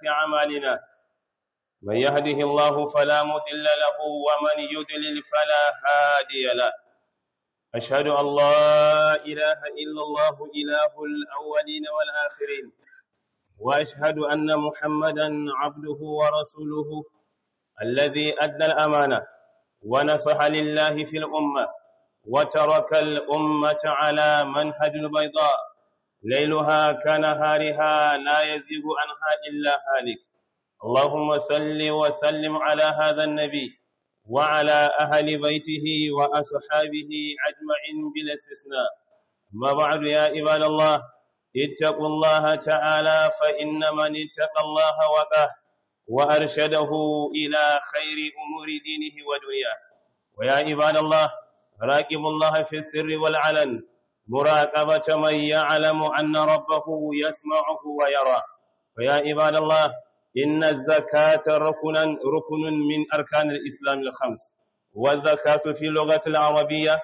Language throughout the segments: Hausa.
أعمالنا من يهده الله فلا مضل له ومن يضلل فلا هادي له أشهد أن لا إله إلا الله إله الأولين والآخرين وأشهد أن محمدا عبده ورسوله الذي أدى الأمانة ونصح لله في الأمة وترك الأمة على منهج البيضاء ليلها كنهارها لا يزيغ عنها إلا هالك اللهم صل وسلم على هذا النبي وعلى أهل بيته وأصحابه أجمعين بلا استثناء ما بعد يا عباد الله اتقوا الله تعالى فإن من اتقى الله وقاه وأرشده إلى خير أمور دينه ودنياه ويا عباد الله راقبوا الله في السر والعلن مراقبة من يعلم أن ربه يسمعه ويرى ويا عباد الله إن الزكاة ركنا ركن من أركان الإسلام الخمس والزكاة في اللغة العربية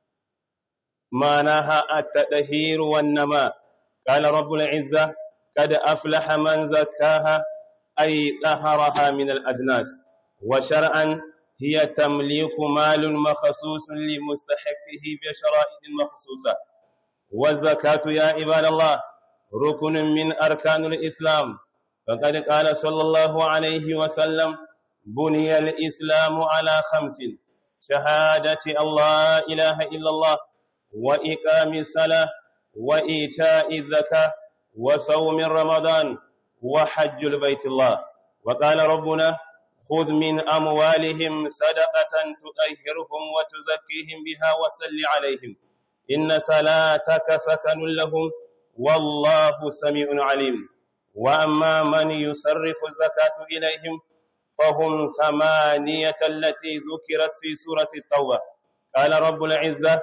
معناها التطهير والنماء قال رب العزة قد أفلح من زكاها أي طهرها من الأدناس وشرعا هي تمليك مال مخصوص لمستحقه بشرائط مخصوصة والزكاة يا عباد الله ركن من أركان الإسلام فقد قال صلى الله عليه وسلم بني الإسلام على خمس شهادة الله إله إلا الله وإقام الصلاة وإيتاء الزكاة وصوم رمضان وحج البيت الله وقال ربنا خذ من أموالهم صدقة تطهرهم وتزكيهم بها وصل عليهم إن صلاتك سكن لهم والله سميع عليم وأما من يصرف الزكاة إليهم فهم ثمانية التي ذكرت في سورة التوبة قال رب العزة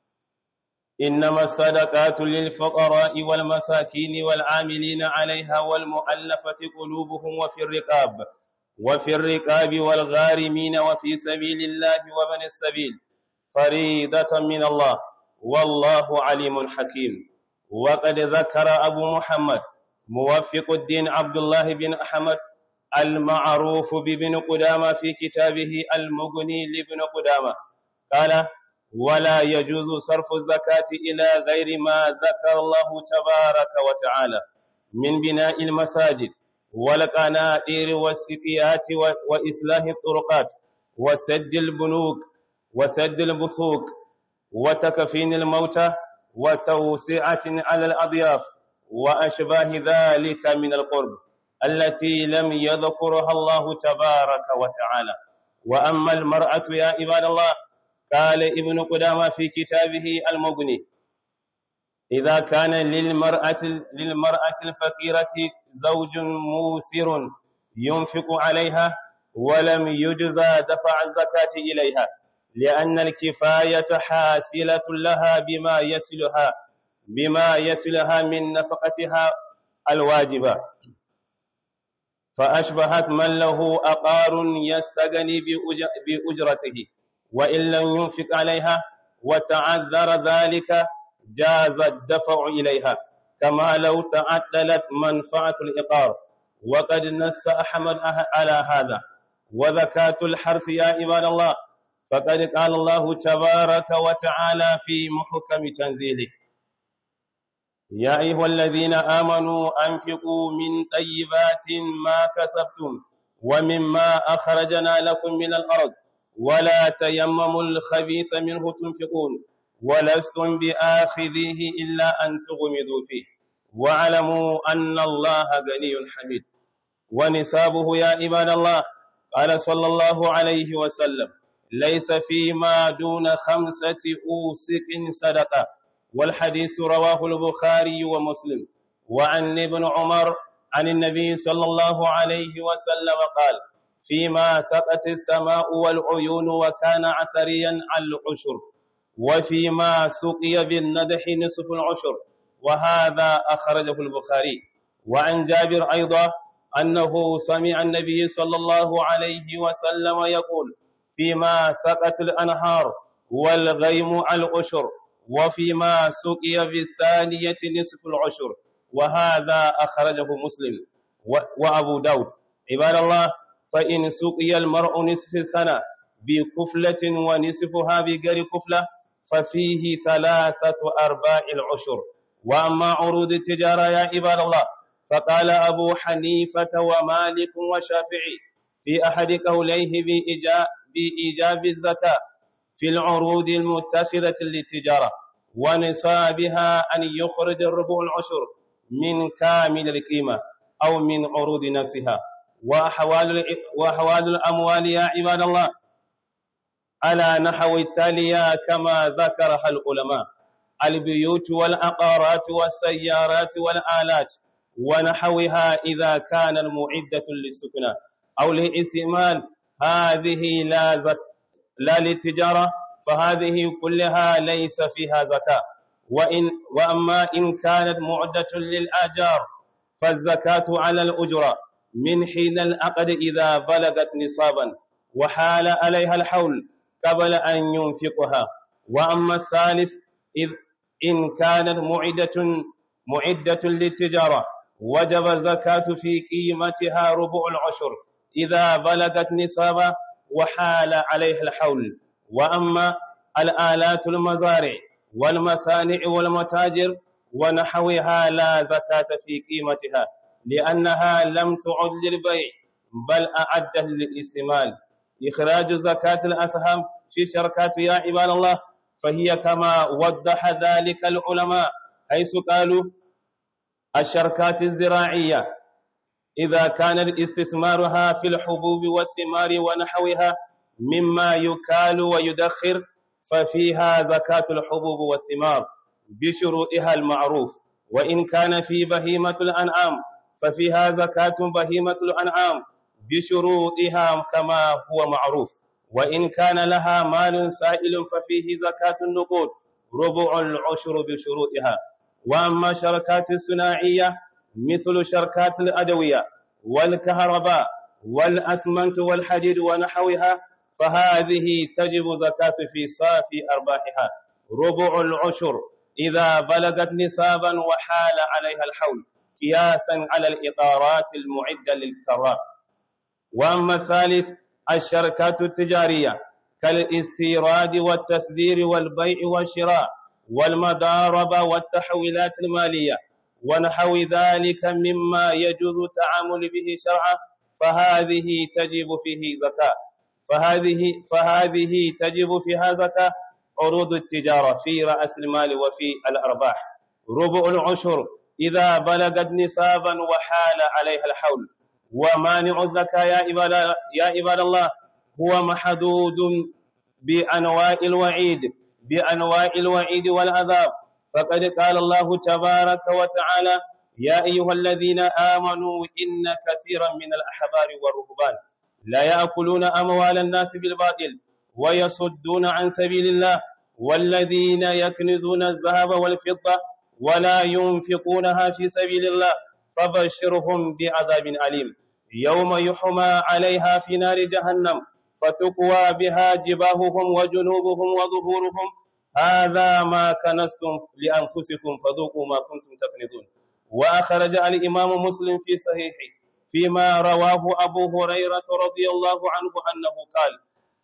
إنما الصدقات للفقراء والمساكين والعاملين عليها والمؤلفة قلوبهم وفي الرقاب وفي الرقاب والغارمين وفي سبيل الله وبن السبيل فريضة من الله والله عليم حكيم وقد ذكر أبو محمد موفق الدين عبد الله بن أحمد المعروف بابن قدامة في كتابه المغني لابن قدامة قال ولا يجوز صرف الزكاة إلى غير ما ذكر الله تبارك وتعالى من بناء المساجد والقناطير والسقيات وإصلاح الطرقات وسد البنوك وسد البثوق وتكفين الموتى وتوسعة على الأضياف وأشباه ذلك من القرب التي لم يذكرها الله تبارك وتعالى وأما المرأة يا عباد الله قال ابن قدامة في كتابه المغني إذا كان للمرأة للمرأة الفقيرة زوج موسر ينفق عليها ولم يجزى دفع الزكاة إليها لأن الكفاية حاصلة لها بما يصلها بما يصلها من نفقتها الواجبة فأشبهت من له أقار يستغني بأجرته وإن لم ينفق عليها وتعذر ذلك جاز الدفع إليها كما لو تعدلت منفعة الإقار وقد نص أحمد على هذا وزكاة الحرث يا عباد الله فقد قال الله تبارك وتعالى في محكم تنزيله يا أيها الذين آمنوا أنفقوا من طيبات ما كسبتم ومما أخرجنا لكم من الأرض ولا تيمموا الخبيث منه تنفقون ولستم بآخذيه إلا أن تغمضوا فيه واعلموا أن الله غني حميد ونسابه يا عباد الله قال صلى الله عليه وسلم ليس فيما دون خمسة أوسق صدقة والحديث رواه البخاري ومسلم وعن ابن عمر عن النبي صلى الله عليه وسلم قال فيما سقت السماء والعيون وكان عثريا العشر وفيما سقي بالندح نصف العشر وهذا أخرجه البخاري وعن جابر أيضا أنه سمع النبي صلى الله عليه وسلم يقول فيما سقت الأنهار والغيم العشر وفيما سقي بالثانية نصف العشر وهذا أخرجه مسلم وأبو داود عباد الله فإن سقي المرء نصف سنة بكفلة ونصفها بغير كفلة ففيه ثلاثة أرباع العشر وأما عروض التجارة يا عباد الله فقال أبو حنيفة ومالك وشافعي في أحد قوليه بإيجاب الزكاة في العروض المتخذة للتجارة ونصابها أن يخرج الربع العشر من كامل القيمة أو من عروض نفسها وأحوال وأحوال الأموال يا عباد الله على نحو التالية كما ذكرها العلماء البيوت والعقارات والسيارات والآلات ونحوها إذا كان المعدة للسكنى أو للاستعمال هذه لا زك... لا للتجارة فهذه كلها ليس فيها زكاة وإن وأما إن كانت معدة للآجار فالزكاة على الأجرة من حين العقد إذا بلغت نصابا وحال عليها الحول قبل أن ينفقها وأما الثالث إذ إن كانت معدة معدة للتجارة وجب الزكاة في قيمتها ربع العشر إذا بلغت نصابا وحال عليها الحول وأما الآلات المزارع والمصانع والمتاجر ونحوها لا زكاة في قيمتها لأنها لم تعد للبيع بل أعدت للاستعمال إخراج زكاة الأسهم في شركات يا عباد الله فهي كما وضح ذلك العلماء حيث قالوا الشركات الزراعية إذا كان استثمارها في الحبوب والثمار ونحوها مما يكال ويدخر ففيها زكاة الحبوب والثمار بشروطها المعروف وإن كان في بهيمة الأنعام ففيها زكاة بهيمة الأنعام بشروطها كما هو معروف وإن كان لها مال سائل ففيه زكاة النقود ربع العشر بشروطها وأما شركات الصناعية مثل شركات الأدوية والكهرباء والأسمنت والحديد ونحوها فهذه تجب زكاة في صافي أرباحها ربع العشر إذا بلغت نصابا وحال عليها الحول قياسا على الإطارات المعدة للكرات وأما الثالث الشركات التجارية كالاستيراد والتصدير والبيع والشراء والمضاربة والتحويلات المالية ونحو ذلك مما يجوز التعامل به شرعا فهذه تجب فيه زكاة فهذه فهذه تجب فيها زكاة عروض التجارة في رأس المال وفي الأرباح ربع العشر إذا بلغت نصابا وحال عليها الحول ومانع الزكاة يا عباد يا عباد الله هو محدود بأنواع الوعيد بأنواع الوعيد والعذاب فقد قال الله تبارك وتعالى يا أيها الذين آمنوا إن كثيرا من الأحبار والرهبان لا يأكلون أموال الناس بالباطل ويصدون عن سبيل الله والذين يكنزون الذهب والفضة ولا ينفقونها في سبيل الله فبشرهم بعذاب أليم يوم يحمى عليها في نار جهنم فتقوى بها جباههم وجنوبهم وظهورهم هذا ما كنستم لأنفسكم فذوقوا ما كنتم تكنزون وأخرج الإمام مسلم في صحيحه فيما رواه أبو هريرة رضي الله عنه أنه قال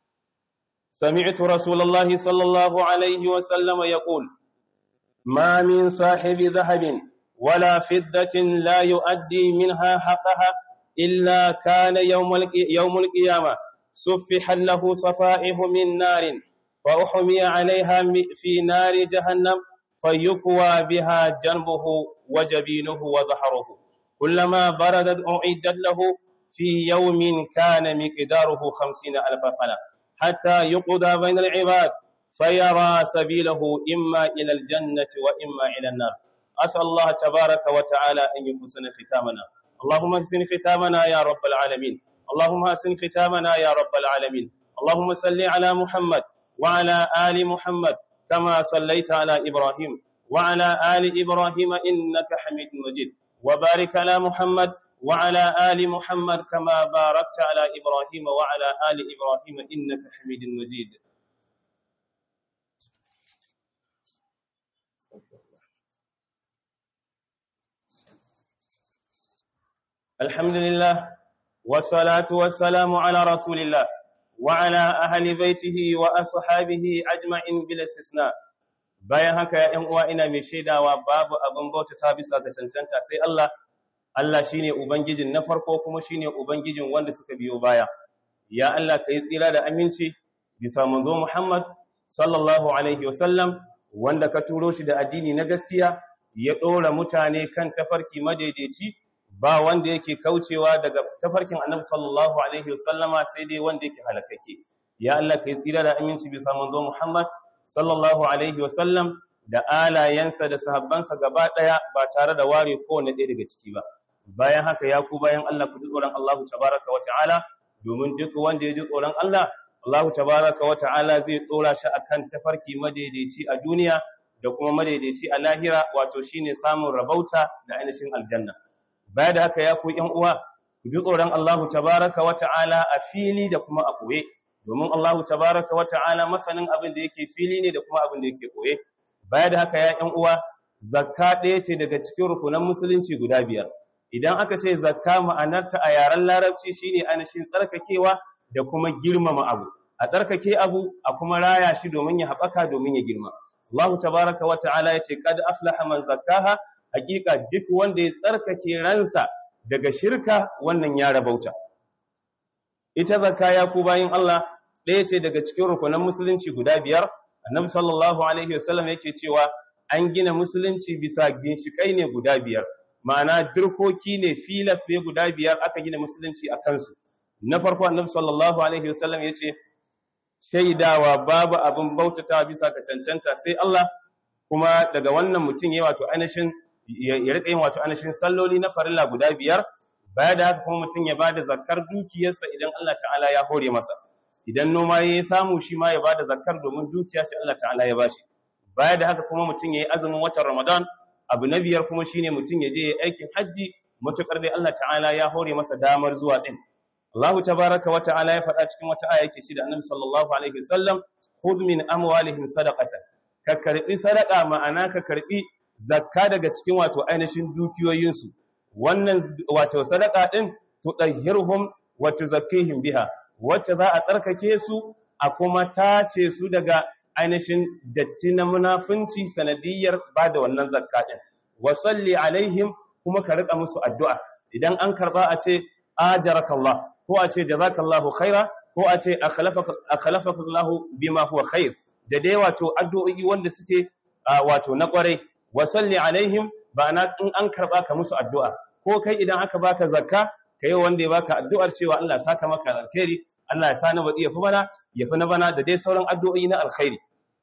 سمعت رسول الله صلى الله عليه وسلم يقول ما من صاحب ذهب ولا فضة لا يؤدي منها حقها إلا كان يوم يوم القيامة سفح له صفائح من نار فأحمي عليها في نار جهنم فيكوى بها جنبه وجبينه وظهره كلما بردت أعدت له في يوم كان مقداره خمسين ألف سنة حتى يقضى بين العباد فيرى سبيله إما إلى الجنة وإما إلى النار أسأل الله تبارك وتعالى أن يحسن ختامنا اللهم احسن ختامنا يا رب العالمين اللهم احسن ختامنا يا رب العالمين اللهم صل على محمد وعلى آل محمد كما صليت على إبراهيم وعلى آل إبراهيم إنك حميد مجيد وبارك على محمد وعلى آل محمد كما باركت على إبراهيم وعلى آل إبراهيم إنك حميد مجيد الحمد لله والصلاة والسلام على رسول الله وعلى أهل بيته وأصحابه أجمعين بلا استثناء bayan haka ya ‘yan uwa ina mai shaidawa babu abin bautata bisa ga cancanta sai Allah, Allah shi ne Ubangijin na farko kuma shi ne Ubangijin wanda suka biyo baya. Ya Allah ka yi tsira da aminci bisa manzo Muhammad sallallahu Alaihi wasallam wanda ka turo shi da addini na gaskiya ya ɗora mutane kan tafarki madaidaici ba wanda yake kaucewa daga tafarkin annabi sallallahu Alaihi wasallama sai dai wanda yake halakake. Ya Allah ka yi tsira da aminci bisa manzo Muhammad sallallahu alaihi wasallam da alayensa da sahabbansa gaba ɗaya ba tare da ware kowane ɗaya daga ciki ba bayan haka ya ku bayan Allah ku ji tsoron Allah tabaraka wa ta'ala domin duk wanda ya ji tsoron Allah Allah tabaraka wa ta'ala zai tsora shi akan tafarki madaidaici a duniya da kuma madaidaici a lahira wato shine samun rabauta da ainihin aljanna baya da haka ya ku ƴan uwa ku ji tsoron Allah tabaraka wa ta'ala a fili da kuma a ɓoye domin Allahu tabaraka wa ta'ala masanin abin da yake fili ne da kuma abin da yake koye baya da haka ya ƴan uwa zakka ɗaya ce daga cikin rukunan musulunci guda biyar idan aka ce zakka ma'anarta a yaren larabci shine anashin tsarkakewa da kuma girmama abu a tsarkake abu a kuma raya shi domin ya haɓaka domin ya girma Allahu tabaraka wa ta'ala ya ce qad aflaha man zakkaha hakika duk wanda ya tsarkake ransa daga shirka wannan ya rabauta ita zakka ya ku bayin Allah ɗaya ce daga cikin rukunan musulunci guda biyar annabi sallallahu alaihi wasallam yake cewa an gina musulunci bisa ginshikai ne guda biyar ma'ana dirkoki ne filas ne guda biyar aka gina musulunci a kansu na farko annabi sallallahu alaihi wasallam yace shaidawa babu abin bautata bisa ga cancanta sai Allah kuma daga wannan mutum yayi wato ainihin ya rika yin wato ainihin salloli na farilla guda biyar baya da haka kuma mutum ya bada zakar dukiyarsa idan Allah ta'ala ya hore masa idan noma ya samu shi ma ya bada zakar domin dukiya shi Allah ta'ala ya bashi baya da haka kuma mutum ya yi azumin watan Ramadan abu na biyar kuma shine mutum ya je ya aikin hajji mutukar dai Allah ta'ala ya hore masa damar zuwa din Allah tabaraka wa ta'ala ya faɗa cikin wata aya yake shi da Annabi sallallahu alaihi wasallam khudh min amwalihim sadaqatan ka karbi sadaqa ma'ana ka karbi zakka daga cikin wato ainihin dukiyoyinsu wannan wato sadaqa din tudahhirhum wa tuzakkihim biha wacce za a tsarkake su a kuma tace su daga ainihin datti na munafunci sanadiyar ba da wannan zakka din wa salli alaihim kuma ka rika musu addu'a idan an karba a ce ajarakallah ko a ce jazakallahu khaira ko a ce akhlafaka Allah bima huwa khair da dai wato addu'o'i wanda suke wato na kwarai wa salli alaihim ba na in an karba ka musu addu'a ko kai idan aka baka zakka kai wanda ya baka addu'ar cewa Allah saka maka alkhairi Allah ya sa na badi ya fi bana ya fi na bana da dai sauran addu'o'i na alkhairi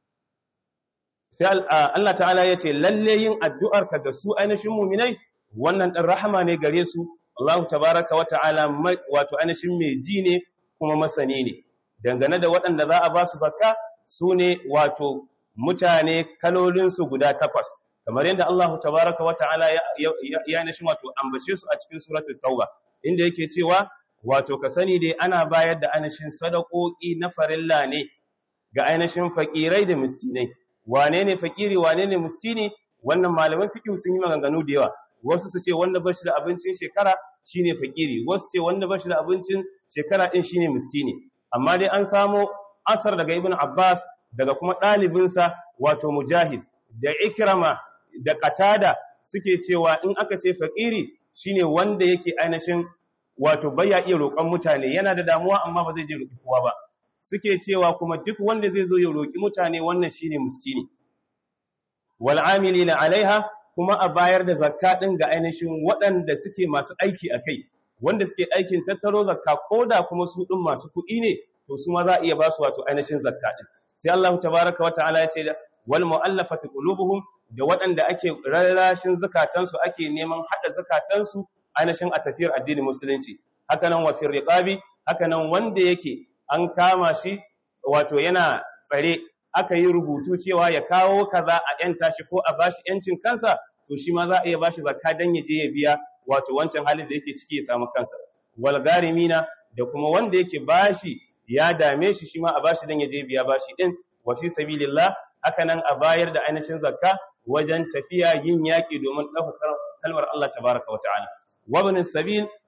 sai Allah ta'ala ya ce lalle yin addu'ar ka ga su ainihin mu'minai wannan dan rahama ne gare su Allah tabaraka wa ta'ala wato ainihin mai ji ne kuma masani ne dangane da waɗanda za a ba su zakka su ne wato mutane kalolinsu guda takwas kamar yadda Allah tabaraka wa ta'ala ya ainihin wato ambace su a cikin suratul tauba inda yake cewa wato ka sani dai ana bayar da ainihin sadakoki na farilla ne ga ainihin fakirai da miskinai wane ne fakiri wane ne miskini wannan malaman fiqh sun yi maganganu da yawa wasu su ce wanda bashi da abincin shekara shine fakiri wasu ce wanda bashi da abincin shekara din shine miskini amma dai an samo asar daga ibn abbas daga kuma ɗalibinsa wato mujahid da ikrama da qatada suke cewa in aka ce fakiri shine wanda yake ainihin wato baya iya roƙon mutane yana da damuwa amma ba zai je roƙi kowa ba suke cewa kuma duk wanda zai zo ya roƙi mutane wannan shine miskini wal amilina alaiha kuma a bayar da zakka din ga ainihin waɗanda suke masu aiki a kai wanda suke aikin tattaro zakka ko da kuma su ɗin masu kuɗi ne to su ma za a iya ba su wato ainihin zakka din sai Allah tabaraka wa ta'ala ya ce da wal mu'allafati qulubuhum da waɗanda ake rarrashin zakatansu ake neman hada zakatansu ainihin a tafiyar addinin musulunci haka nan wa fir riqabi haka nan wanda yake an kama shi wato yana tsare aka yi rubutu cewa ya kawo kaza a yanta shi ko a bashi yancin kansa to shi ma za a iya bashi zakka dan ya je ya biya wato wancan halin da yake ciki ya samu kansa wal garimina da kuma wanda yake bashi ya dame shi shi ma a bashi dan ya je biya bashi din wa fi sabilillah haka nan a bayar da ainihin zakka wajen tafiya yin yaki domin ɗaukar kalmar Allah tabaraka wa ta'ala wa ibn sabil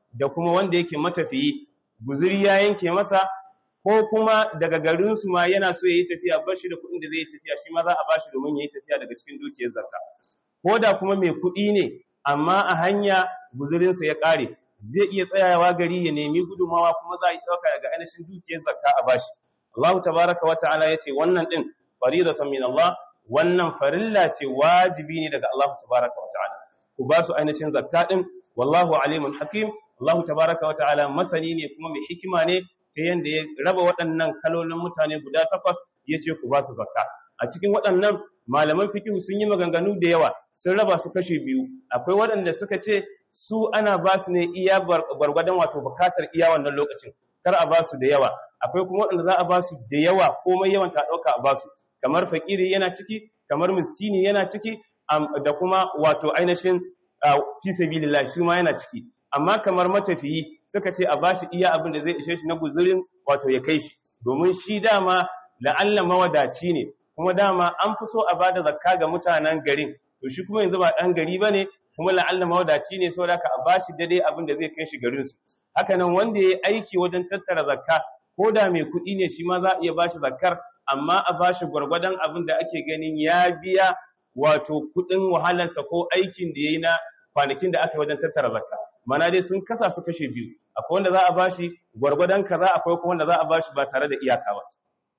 da kuma wanda yake matafiyi guzuri ya yanke masa ko kuma daga garin su ma yana so yayi tafiya bar shi da kuɗin da zai yi tafiya shi ma za a bashi domin yayi tafiya daga cikin dukiyar zakka ko da kuma mai kuɗi ne amma a hanya guzurinsa ya ƙare zai iya tsayawa gari ya nemi gudumawa kuma za a yi ɗauka daga ainihin dukiyar zakka a bashi Allah tabaraka wa ta'ala ya ce wannan ɗin faridatan min Allah wannan farilla ce wajibi ne daga Allah tabaraka wa ta'ala ku ba su ainihin zakka ɗin wallahu alimun hakim Allah tabaraka wa ta'ala masani ne kuma mai hikima ne ta yanda ya raba waɗannan kalolin mutane guda takwas ya ce ku ba su zakka a cikin waɗannan malaman fikihu sun yi maganganu da yawa sun raba su kashe biyu akwai waɗanda suka ce su ana ba su ne iya gwargwadon wato bukatar iya wannan lokacin kar a ba su da yawa akwai kuma waɗanda za a ba su da yawa komai yawan ta ɗauka a ba su kamar fakiri yana ciki kamar miskini yana ciki da kuma wato ainihin fi sabilillah shi ma yana ciki amma kamar matafiyi suka ce a ba shi iya abin da zai ishe shi na guzurin wato ya kai shi domin shi dama la'alla mawadaci ne kuma dama an fi so a ba da zakka ga mutanen garin to shi kuma yanzu ba ɗan gari ba ne kuma la'alla mawadaci ne saboda ka a ba shi daidai abin da zai kai shi garinsu haka nan wanda ya yi aiki wajen tattara zakka ko da mai kuɗi ne shi ma za a iya ba shi zakkar amma a ba shi gwargwadon abin da ake ganin ya biya wato kuɗin wahalarsa ko aikin da ya yi na kwanakin da aka yi wajen tattara zakka mana dai sun kasa su kashe biyu akwai wanda za a ba shi gwargwadon kaza akwai kuma wanda za a ba shi ba tare da iyaka ba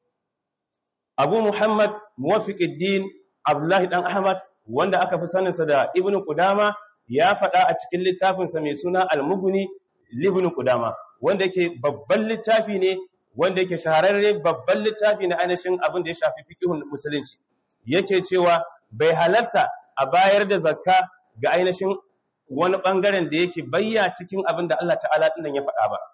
abu muhammad muwafiqiddin abdullahi dan ahmad wanda aka fi saninsa da ibn qudama ya faɗa a cikin littafinsa mai suna al-mughni libn qudama wanda yake babban littafi ne wanda yake shahararre babban littafi na ainihin abin da ya shafi fiqhun musulunci yake cewa bai halarta a bayar da zakka ga ainihin wani bangaren da yake bayya cikin abin da Allah ta'ala din ya faɗa ba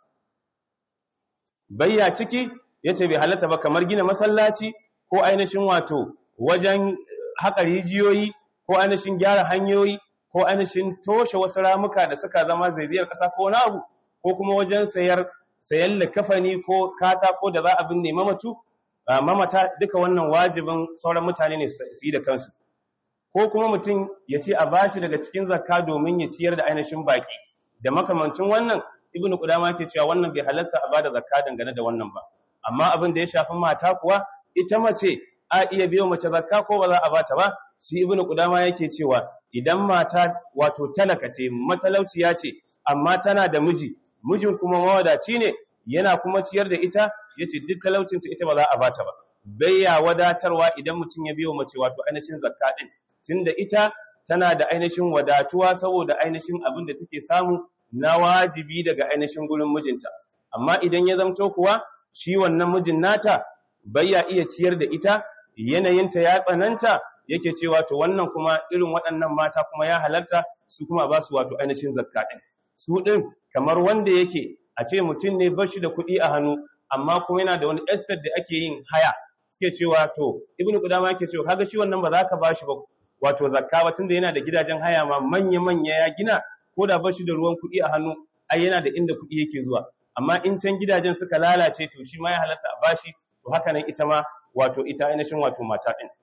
bayya ciki yace bai halarta ba kamar gina masallaci ko ainihin wato wajen haƙa rijiyoyi ko ainihin gyara hanyoyi ko ainihin toshe wasu ramuka da suka zama zaizayar ƙasa ko wani abu ko kuma wajen sayar sayan likafani ko katako da za a binne mamatu mamata duka wannan wajibin sauran mutane ne su yi da kansu ko kuma mutum ya ce a bashi daga cikin zakka domin ya ciyar da ainihin baki da makamancin wannan ibnu qudama yake cewa wannan bai halasta a bada zakka dangane da wannan ba amma abin da ya shafi mata kuwa ita mace a iya biyo mace zakka ko ba za a bata ba shi ibnu qudama yake cewa idan mata wato talaka ce matalauciya ce amma tana da miji mijin kuma mawadaci ne yana kuma ciyar da ita yace duk talaucinta ita ba za a bata ba bayya wadatarwa idan mutum ya biyo mace wato ainihin zakka din tunda ita tana da ainihin wadatuwa saboda ainihin abin da take samu na wajibi daga ainihin gurin mijinta amma idan ya zamto kuwa shi wannan mijin nata bayya iya ciyar da ita yanayinta ya tsananta yake cewa to wannan kuma irin waɗannan mata kuma ya halarta su kuma ba su wato ainihin zakka ɗin su ɗin kamar wanda yake a ce mutum ne bashi da kuɗi a hannu amma kuma yana da wani estate da ake yin haya suke cewa to ibnu qudama yake cewa kaga shi wannan ba za ka bashi ba wato zakka ba tunda yana da gidajen haya ma manya manya ya gina ko da bashi da ruwan kuɗi a hannu ai yana da inda kuɗi yake zuwa amma in can gidajen suka lalace to shi ma ya halatta a bashi to haka nan ita ma wato ita ainihin wato mata ɗin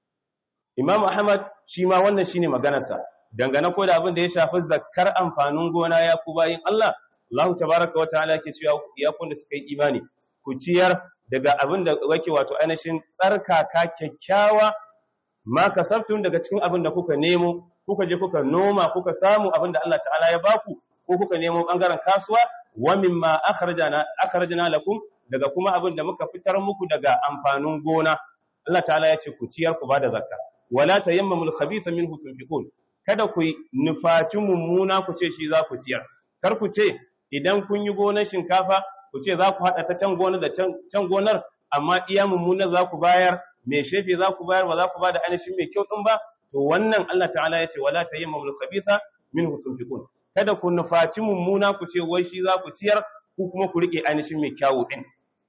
Imam Ahmad shi ma wannan shine maganarsa dangane ko da abin da ya shafi zakkar amfanin gona ya ku bayin Allah Allah tabaraka wa ta'ala yake cewa ya kun da suka yi imani ku ciyar daga abin da wake wato ainihin tsarkaka kyakkyawa ma kasabtum daga cikin abin da kuka nemo kuka je kuka noma kuka samu abin da Allah ta'ala ya baku ko kuka nemo bangaren kasuwa wa mimma akhrajana akhrajna lakum daga kuma abin da muka fitar muku daga amfanin gona Allah ta'ala ya ce ku ciyar ku bada zakka wala tayammamul khabitha minhu tunfiqun kada ku nufaci mummuna ku ce shi za ku ciyar kar ku ce idan kun yi gonar shinkafa ku ce za ku haɗa ta can gonar da can gonar amma iya mummunar za ku bayar mai shefe za ku bayar ba za ku ba da ainihin mai kyau ɗin ba to wannan Allah ta'ala ya ce wala tayammamul khabitha minhu tunfiqun kada ku nufaci mummuna ku ce wai shi za ku ciyar ku kuma ku rike ainihin mai kyawu ɗin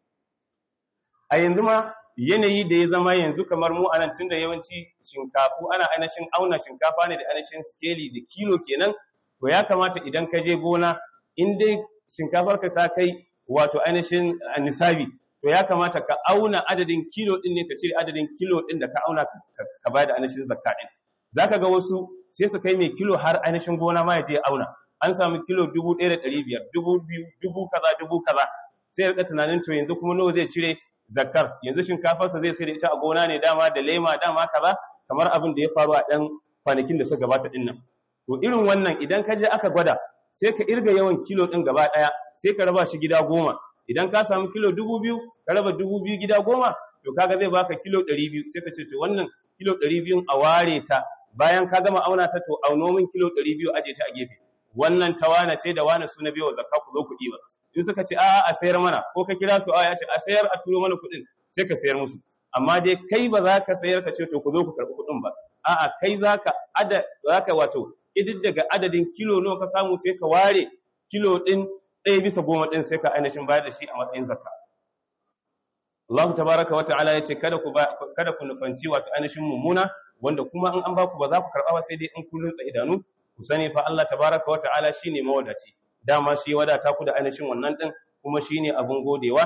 a yanzu ma yanayi da ya zama yanzu kamar mu anan tunda yawanci shinkafu ana ainihin auna shinkafa ne da ainihin skeli da kilo kenan to ya kamata idan ka je gona in dai shinkafar ka ta kai wato ainihin nisabi to ya kamata ka auna adadin kilo din ne ka cire adadin kilo din da ka auna ka bayar da ainihin zakka din zaka ga wasu sai su kai mai kilo har ainihin gona ma ya je auna an samu kilo dubu ɗaya da ɗari biyar dubu biyu dubu kaza dubu kaza sai ya rika tunanin to yanzu kuma nawa zai cire zakkar yanzu shinkafarsa zai sai da ita a gona ne dama da lema dama kaza kamar abin da ya faru a ɗan kwanakin da suka gabata ɗin nan to irin wannan idan ka je aka gwada sai ka irga yawan kilo ɗin gaba ɗaya sai ka raba shi gida goma idan ka samu kilo dubu biyu ka raba dubu biyu gida goma to kaga zai baka kilo ɗari biyu sai ka ce to wannan kilo ɗari biyun a ware ta bayan ka gama auna ta to auno min kilo ɗari biyu aje ta a gefe wannan ta wane ce da wane su na biyo zakka ku zo ku ɗiba in suka ce a'a a sayar mana ko ka kira su a ya ce a sayar a turo mana kuɗin sai ka sayar musu amma dai kai ba za ka sayar ka ce to ku zo ku karɓi kuɗin ba a'a kai za ka ada za ka wato daga adadin kilo nawa ka samu sai ka ware kilo ɗin ɗaya bisa goma ɗin sai ka ainihin bayar da shi a matsayin zakka Allah tabaraka wa ta'ala yace kada ku kada ku nufanci wato ainihin mummuna wanda kuma in an baku ba za ku karɓa ba sai dai in kun rutsa idanu ku sani fa Allah tabaraka wa ta'ala shine mawadaci dama shi wadata ku da ainihin wannan din kuma shine abun godewa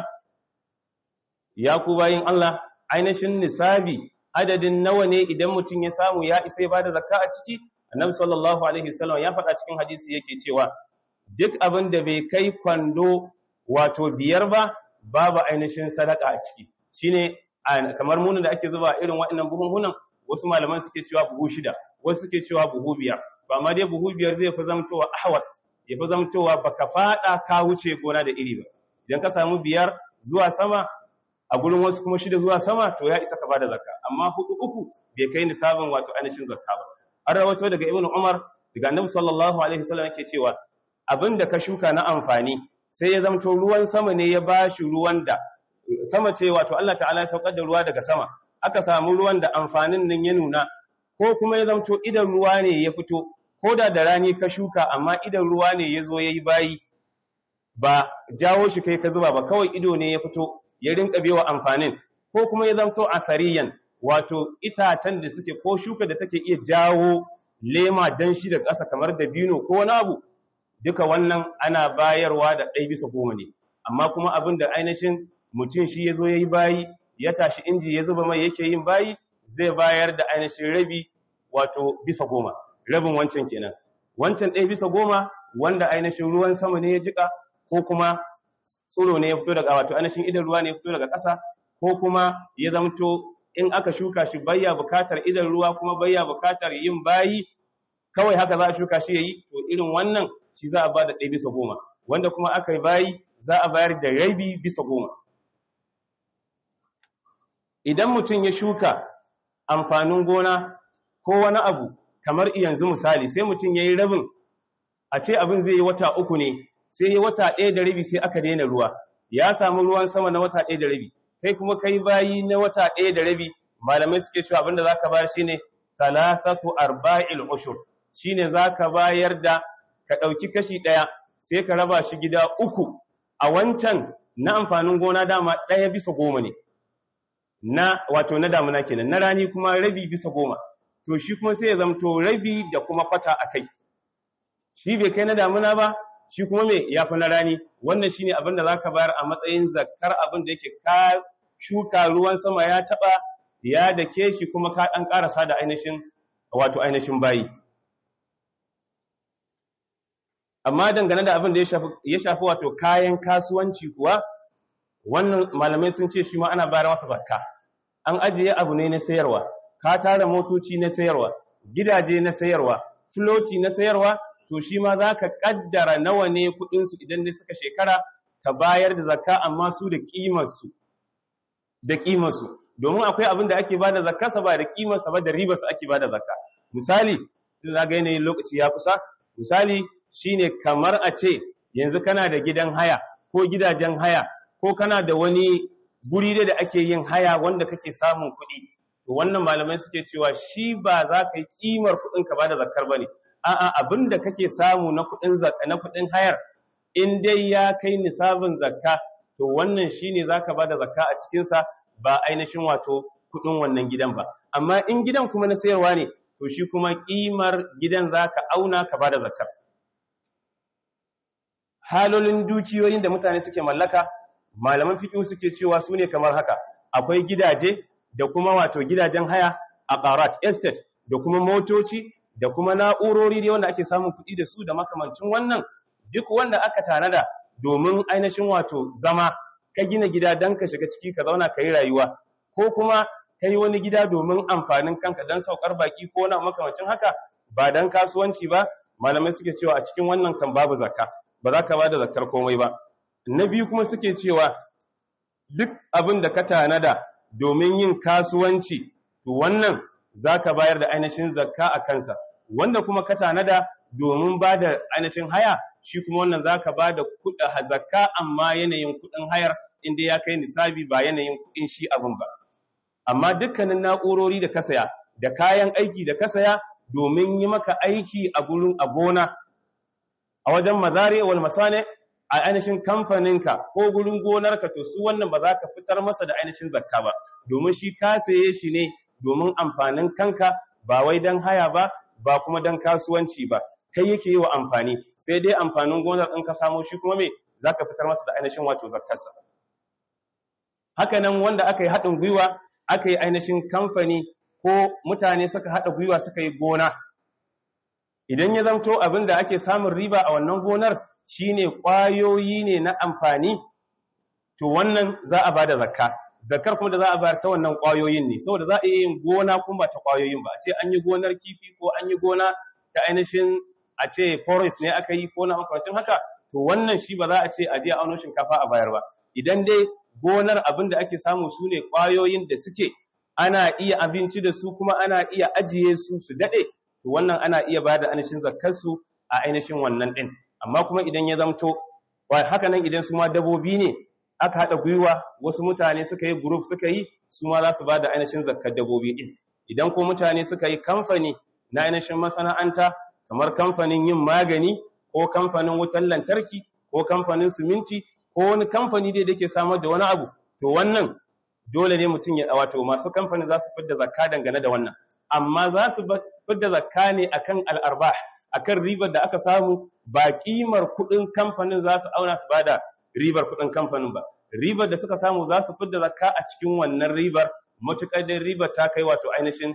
ya ku bayin Allah ainihin nisabi adadin nawa ne idan mutum ya samu ya isa ya bada zakka a ciki annabi sallallahu alaihi wasallam ya faɗa cikin hadisi yake cewa duk abin da bai kai kwando wato biyar ba babu ainihin sadaka a ciki shine kamar munin da ake zuba irin waɗannan buhunhunan wasu malaman suke cewa buhu shida wasu suke cewa buhu biyar ba ma dai buhu biyar zai fi zamtowa ahwat ya fi zamtowa baka fada ka wuce gona da iri ba idan ka samu biyar zuwa sama a gurin wasu kuma shida zuwa sama to ya isa ka bada zakka amma hudu uku bai kai nisabin wato ainihin zakka ba an rawato daga ibnu umar daga annabi sallallahu alaihi wasallam yake cewa abinda ka shuka na amfani sai ya zamto ruwan sama ne ya bashi ruwan da sama ce wato Allah ta'ala ya saukar da ruwa daga sama aka samu ruwan da amfanin nan ya nuna ko kuma ya zamto idan ruwa ne ya fito ko da da rani ka shuka amma idan ruwa ne ya zo ya yi bayi ba jawo shi kai ka zuba ba kawai ido ne ya fito ya rinka bewa amfanin ko kuma ya zamto asariyan wato itacen da suke ko shuka da take iya jawo lema dan shi da ƙasa kamar dabino ko wani abu duka wannan ana bayarwa da ɗai bisa goma ne amma kuma abin da ainihin mutum shi ya zo ya yi bayi ya tashi inji ya zuba mai yake yin bayi zai bayar da ainihin rabi wato bisa goma rabin wancan kenan wancan ɗaya bisa goma wanda ainihin ruwan sama ne ya jika ko kuma tsiro ne ya fito daga wato ainihin idan ruwa ne ya fito daga ƙasa ko kuma ya zamto in aka shuka shi bayya bukatar idan ruwa kuma bayya bukatar yin bayi kawai haka za a shuka shi yayi to irin wannan shi za a ba da ɗaya bisa goma wanda kuma aka yi bayi za a bayar da rabi bisa goma idan mutum ya shuka amfanin gona ko wani abu kamar yanzu misali sai mutum ya yi rabin a ce abin zai yi wata uku ne sai ya wata ɗaya da rabi sai aka daina ruwa ya samu ruwan sama na wata ɗaya da rabi kai kuma kai bayi na wata ɗaya da rabi malamai suke cewa abinda za ka bayar shine talatatu arba'il ushur shine za ka bayar da ka ɗauki kashi ɗaya sai ka raba shi gida uku a wancan na amfanin gona dama ɗaya bisa goma ne na wato na damuna kenan na rani kuma rabi bisa goma to shi kuma sai ya zamto rabi da kuma kwata a kai shi bai kai na damuna ba shi kuma me ya fi na rani wannan shine abin da zaka bayar a matsayin zakkar abin da yake ka shuka ruwan sama ya taba ya dake shi kuma ka dan karasa da ainihin wato ainihin bayi amma dangane da abin da ya shafi ya shafi wato kayan kasuwanci kuwa wannan malamai sun ce shi ma ana bayar masa zakka an ajiye abu ne na sayarwa ka tara motoci na sayarwa gidaje na sayarwa floti na sayarwa to shi ma za ka ƙaddara nawa ne kuɗinsu idan ne suka shekara ka bayar da zakka amma su da ƙimarsu da ƙimarsu domin akwai abin da ake ba da zakka ba da ƙimarsa ba da ribarsa ake ba da zakka misali sun zaga yanayin lokaci ya kusa misali shine kamar a ce yanzu kana da gidan haya ko gidajen haya ko kana da wani guri da ake yin haya wanda kake samun kuɗi to wannan malamai suke cewa shi ba za ka yi ƙimar kuɗin ka ba da zakkar ba ne a'a abin da kake samu na kuɗin zakka na kuɗin hayar in dai ya kai nisabin zakka to wannan shine zaka bada zakka a cikin sa ba ainihin wato kuɗin wannan gidan ba amma in gidan kuma na sayarwa ne to shi kuma kimar gidan zaka auna ka bada zakkar halolin dukiyoyin da mutane suke mallaka malaman fiqh suke cewa su ne kamar haka akwai gidaje da kuma wato gidajen haya a qarat estate da kuma motoci da kuma na'urori dai wanda ake samun kuɗi da su da makamancin wannan duk wanda aka tanada domin ainihin wato zama ka gina gida don ka shiga ciki ka zauna ka yi rayuwa ko kuma ka yi wani gida domin amfanin kanka don saukar baki ko na makamancin haka ba don kasuwanci ba malamai suke cewa a cikin wannan kan babu zakka ba za ka ba da zakkar komai ba na biyu kuma suke cewa duk abin da ka tanada domin yin kasuwanci to wannan za ka bayar da ainihin zakka a kansa wanda kuma ka tanada domin ba da ainihin haya shi kuma wannan za ka ba da kuɗa zakka amma yanayin kuɗin hayar inda ya kai nisabi ba yanayin kuɗin shi abin ba amma dukkanin na'urori da ka saya da kayan aiki da ka saya domin yi maka aiki a gurin a gona a wajen mazare wal masane a ainihin kamfaninka ko gurin gonarka to su wannan ba za ka fitar masa da ainihin zakka ba domin shi ka saye shi ne domin amfanin kanka ba wai don haya ba ba kuma don kasuwanci ba kai yake yi wa amfani sai dai amfanin gonar in ka samo shi kuma me za ka fitar masa da ainihin wato zakkarsa haka nan wanda aka yi haɗin gwiwa aka yi ainihin kamfani ko mutane suka haɗa gwiwa suka yi gona idan ya zamto abin da ake samun riba a wannan gonar shine ƙwayoyi ne na amfani to wannan za a bada zakka zakkar kuma da za a bayar ta wannan ƙwayoyin ne saboda za a iya yin gona kuma ba ta ƙwayoyin ba a ce an yi gonar kifi ko an yi gona ta ainihin a ce forest ne aka yi ko na makamacin haka to wannan shi ba za a ce a je a auno shinkafa a bayar ba idan dai gonar abin da ake samu su ne ƙwayoyin da suke ana iya abinci da su kuma ana iya ajiye su su daɗe to wannan ana iya ba da ainihin zakkarsu a ainihin wannan ɗin amma kuma idan ya zamto haka nan idan su ma dabobi ne aka haɗa gwiwa wasu mutane suka yi group suka yi su ma za su ba da ainihin zakkar dabobi ɗin idan ko mutane suka yi kamfani na ainihin masana'anta kamar kamfanin yin magani ko kamfanin wutar lantarki ko kamfanin siminti ko wani kamfani dai da ke samar da wani abu to wannan dole ne mutum ya wato masu kamfani za su fidda zakka dangane da wannan amma za su fidda zakka ne akan al'arbah akan ribar da aka samu ba kimar kuɗin kamfanin za su auna su bada ribar kuɗin kamfanin ba ribar da suka samu za su fidda zakka a cikin wannan ribar matuƙar da ribar ta kai wato ainihin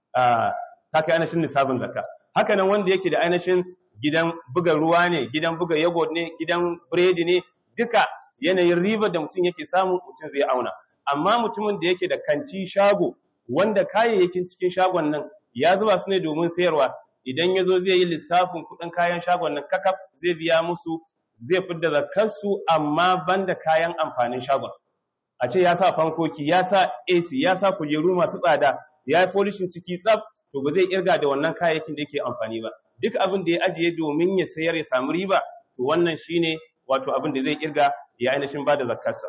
ta kai ainihin nisabin zakka haka nan wanda yake da ainihin gidan buga ruwa ne gidan buga yogurt ne gidan biredi ne duka yanayin ribar da mutum yake samu mutum zai auna amma mutumin da yake da kanti shago wanda kayayyakin cikin shagon nan ya zuba su ne domin sayarwa idan ya zo zai yi lissafin kuɗin kayan shagon nan kakaf zai biya musu zai fidda zakarsu amma banda kayan amfanin shagon a ce ya sa fankoki ya sa AC ya sa kujeru masu tsada ya yi folishin ciki tsaf to ba zai irga da wannan kayayyakin da yake amfani ba duk abin da ya ajiye domin ya sayar ya samu riba to wannan shine wato abin da zai irga ya ainihin ba da zakarsa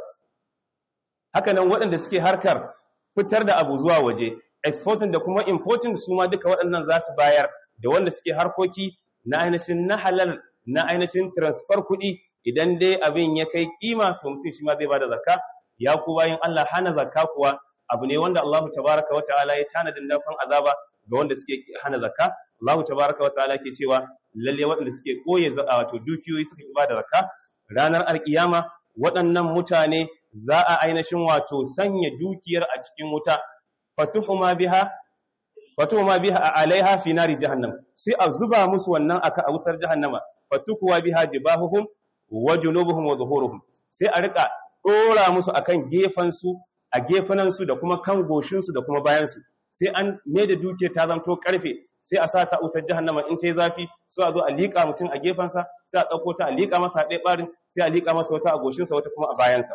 haka nan waɗanda suke harkar fitar da abu zuwa waje exporting da kuma importing su ma duka waɗannan za su bayar da wanda suke harkoki na ainihin na halal na ainihin transfer kuɗi idan dai abin ya kai kima to mutum shi ma zai bada zakka ya ku bayan Allah hana zakka kuwa abu ne wanda Allah tabaraka wa ta'ala ya tanadin dafan azaba ga wanda suke hana zakka Allah tabaraka wa ta'ala ke cewa lalle waɗanda suke koye wato dukiyoyi suka ki bada zakka ranar alkiyama waɗannan mutane za a ainihin wato sanya dukiyar a cikin wuta fatuhuma biha fatuhuma biha alaiha fi nari jahannam sai a zuba musu wannan aka a wutar jahannama fatukuwa biha jibahuhum wa junubuhum wa zuhuruhum sai a rika dora musu akan gefan su a gefanan su da kuma kan goshin su da kuma bayan su sai an me da dukiyar ta zanto karfe sai a sa ta wutar jahannama in tayi zafi sai a zo a liƙa mutum a gefansa sai a ɗauko ta a liƙa masa a ɗaya ɓarin sai a liƙa masa wata a goshinsa wata kuma a bayansa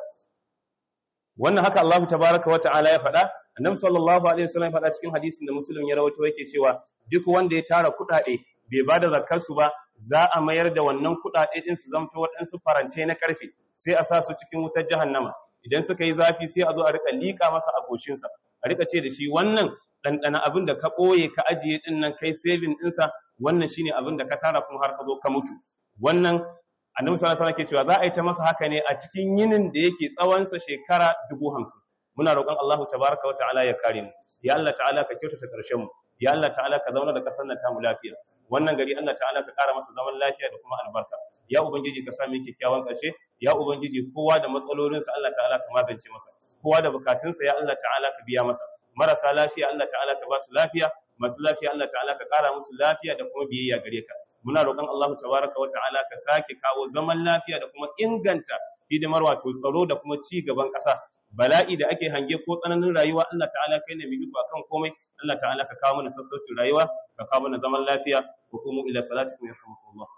wannan haka Allah tabaraka wa ta'ala ya faɗa annabi sallallahu alaihi wasallam ya faɗa cikin hadisin da muslim ya rawaito yake cewa duk wanda ya tara kuɗaɗe bai ba da zakar su ba za a mayar da wannan kuɗaɗe din su zamto waɗansu farante na karfe sai a sa su cikin wutar jahannama idan suka yi zafi sai a zo a rika liƙa masa a goshinsa a rika ce da shi wannan ɗanɗana abin da ka ɓoye ka ajiye ɗin nan kai saving ɗinsa wannan shine abin da ka tara kuma har ka zo ka mutu wannan annabi sallallahu alaihi wasallam ke cewa za a yi ta masa haka ne a cikin yinin da yake tsawonsa shekara dubu hamsin muna roƙon Allah tabaraka wa ta'ala ya kare mu ya Allah ta'ala ka kyautata ƙarshen mu ya Allah ta'ala ka zauna da ƙasar nan tamu lafiya wannan gari Allah ta'ala ka ƙara masa zaman lafiya da kuma albarka ya ubangiji ka sami kyakkyawan ƙarshe ya ubangiji kowa da matsalolinsa Allah ta'ala ka magance masa kowa da bukatunsa ya Allah ta'ala ka biya masa marasa lafiya Allah ta'ala ka ba su lafiya masu lafiya Allah ta'ala ka ƙara musu lafiya da kuma biyayya gare ka muna roƙon Allah tabaraka wa ta'ala ka sake kawo zaman lafiya da kuma inganta hidimar wato tsaro da kuma ci gaban ƙasa bala'i da ake hange ko tsananin rayuwa Allah ta'ala kai ne mai iko akan komai Allah ta'ala ka kawo mana sassaucin rayuwa ka kawo mana zaman lafiya ko kuma ila salatikum yarhamukumullah